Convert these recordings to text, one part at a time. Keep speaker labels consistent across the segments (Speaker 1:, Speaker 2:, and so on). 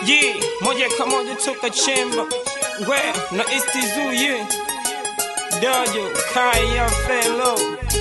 Speaker 1: Yeah, moja kwa moja toka chemba we na istizu ye dojo kaya felo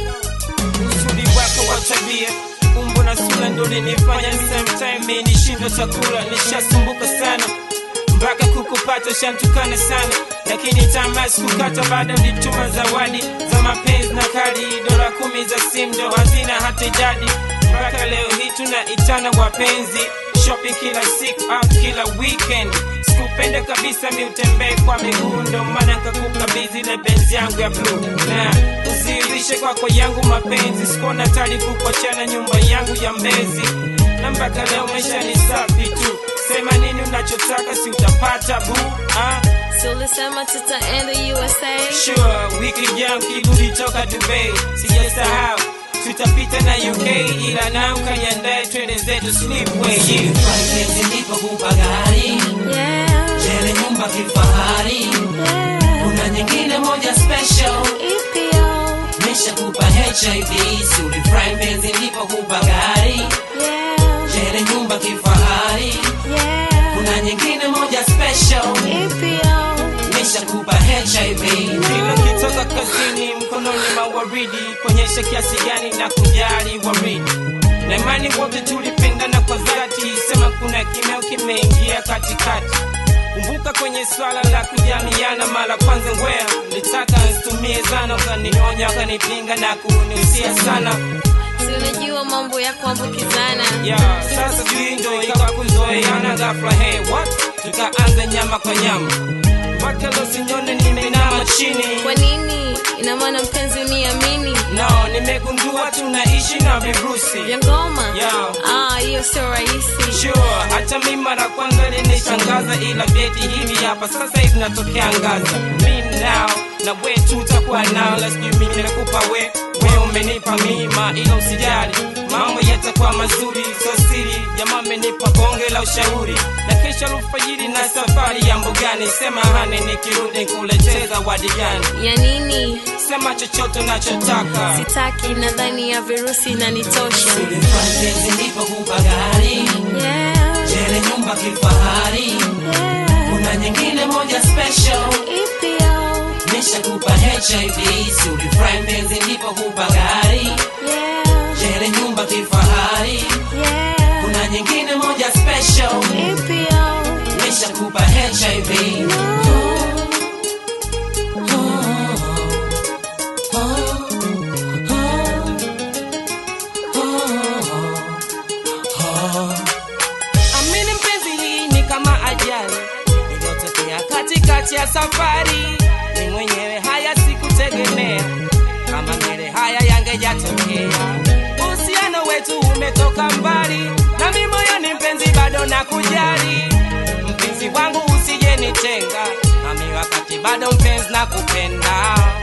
Speaker 1: uzuri wako wa tabia umbo na sura ndo linifanya sometime mi nishindwe chakula nishasumbuka sana mpaka kukupata shantukana sana lakini tamaa sikukata baada nituma zawadi za mapenzi na kadi dola kumi za simu ndo hazina hata idadi mpaka leo hii tunaitana wapenzi shopping kila siku out kila weekend sikupenda kabisa mi utembee kwa miguu ndo maana nkakukabidhi ile benzi yangu ya bluu na uzirishe kwako yangu mapenzi sikuona tari kukochana nyumba yangu ya mbezi na mpaka leo maisha ni safi tu sema nini unachotaka si utapata bu ah?
Speaker 2: So ulisema tutaenda USA
Speaker 1: sure wiki jam kirudi toka dubai sijasahau tutapita na uk ila na ukanyandae twende zetu slipway yeah.
Speaker 3: Private ndipo kupa gari
Speaker 2: yeah,
Speaker 3: Jele nyumba kifahari
Speaker 2: yeah.
Speaker 3: Kuna nyingine moja special
Speaker 2: EPO
Speaker 3: Misha kupa HIV Suli private ndipo kupa gari
Speaker 2: yeah,
Speaker 3: Jele nyumba kifahari
Speaker 2: yeah.
Speaker 3: Kuna nyingine moja special
Speaker 2: EPO
Speaker 3: Misha kupa HIV
Speaker 1: Kila kitoka kazini mkononi mawaridi kuonyesha kiasi gani na kujali waridi na imani wote tulipendana kwa dhati sema kuna kimeo kimeingia katikati kumbuka kwenye swala la kujamiana mara kwanza ngwea nilitaka nsitumie zana ukanionya ukanipinga na kuniusia sana
Speaker 2: Si unajua mambo ya kuambukizana
Speaker 1: yeah, sasa jui ndo ikawa kuzoeana ghafla hey, what tukaanza nyama kwa nyama mpaka leo sinyone nimeinama chini
Speaker 2: Kwa nini? Ina maana mpenzi uniamini
Speaker 1: no nimegundua tunaishi na virusi
Speaker 2: vya ngoma
Speaker 1: Yeah.
Speaker 2: Ah, hiyo sio rahisi
Speaker 1: sure hata mi mara kwanza linishangaza ila vyeti hivi hapa sasa hivi natokea ngaza mi nao na we tutakuwa nao lasijui mi nimekupa we we umenipa mima ila usijali mambo yatakuwa mazuri so siri jamaa amenipa bonge la ushauri na kesho alfajiri na safari ya mbugani sema hane nikirudi kuleteza wadi gani
Speaker 2: ya nini?
Speaker 1: sema chochote unachotaka
Speaker 2: Sitaki, nadhani ya virusi inanitosha.
Speaker 3: Suli private ndipo kupa gari
Speaker 2: Yeah,
Speaker 3: Jele nyumba kifahari
Speaker 2: yeah.
Speaker 3: Kuna nyingine moja special
Speaker 2: EPO
Speaker 3: Misha kupa HIV Suli private ndipo kupa gari
Speaker 2: yeah,
Speaker 3: Jele nyumba kifahari
Speaker 2: yeah.
Speaker 3: Kuna nyingine moja special
Speaker 2: EPO
Speaker 3: Misha kupa HIV
Speaker 1: Amini mpenzi, hii ni kama ajali iliyotokea katikati ya safari. Ni mwenyewe haya sikutegemea, kama mbele haya yangejatokea. Uhusiano wetu umetoka mbali, na mimi moyoni mpenzi bado nakujali. Mpenzi wangu usije nitenga, nami wakati bado mpenzi nakupenda.